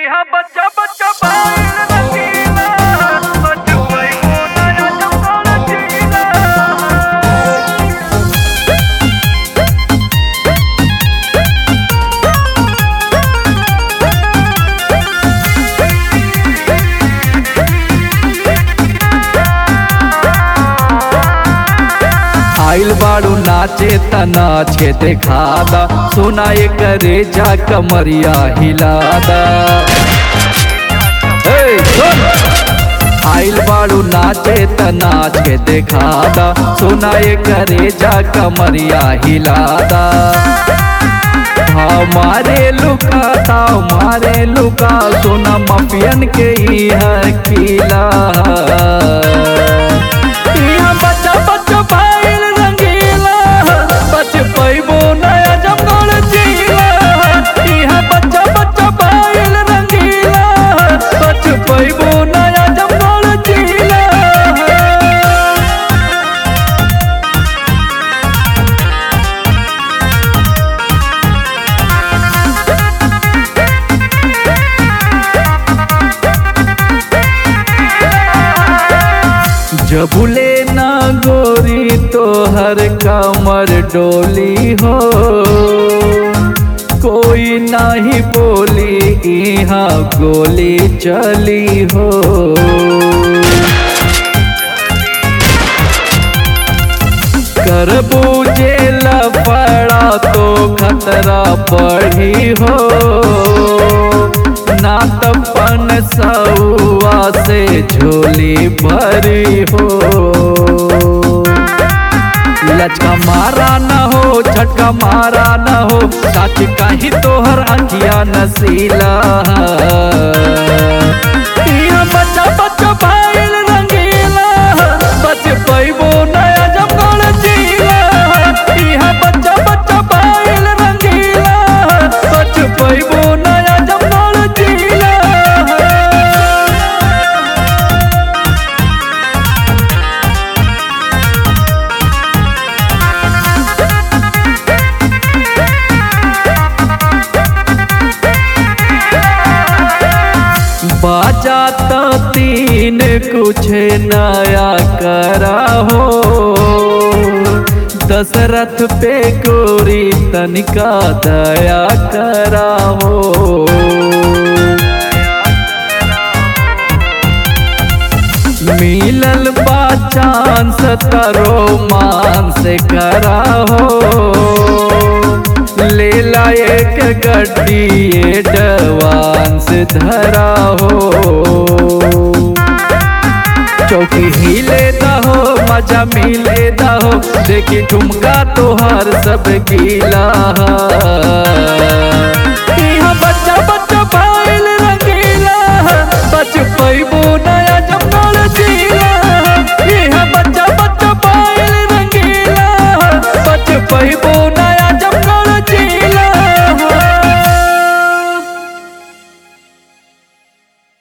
इहा बच्चा बच्चा बाइल रखीला बचपई को नया जमकाल जीला आइल बाड़ू नाचे त नाचे देखादा सोना करे जा कमरिया हिलादा ए, सुन! आइल बाड़ू नाचे त नाच के देखादा सोना करे जा कमरिया हिलादा हमारे लुका था हमारे लुका सोना मफियन के ही है किला यहाँ बच्चा बच्चा भाईल रंगीला बच पैबो नया जमगढ़ जिला यहाँ बच्चा बच्चा भाईल रंगीला बच पैबो नया जमगढ़ जिला जबुले ना गोरी तो हर कमर डोली हो कोई नाही बोली यहाँ गोली चली हो कर बूझे पड़ा तो खतरा बढ़ी हो ना तपन सौआ से झोली भरी हो लचका मारा न हो झटका मारा न हो सच कहीं तोहर अखिया नसीला यहाँ बच्चा बच्चा भाईल रंगीला बच पैबो नया जमगढ़ जिला यहाँ बच्चा बच्चा भाईल रंगीला बच पैबो नया जमगढ़ जिला बाजा तो तीन कुछ नया करा हो दशरथ पे गोरी तनिका दया करा हो मिलल बा चांस तरो मान से करा हो लेला एक गड्डी एडवांस धरा हो चौकी हिले हो मजा मिले हो देखी ठुमका तोहार सब गीला यहाँ बच्चा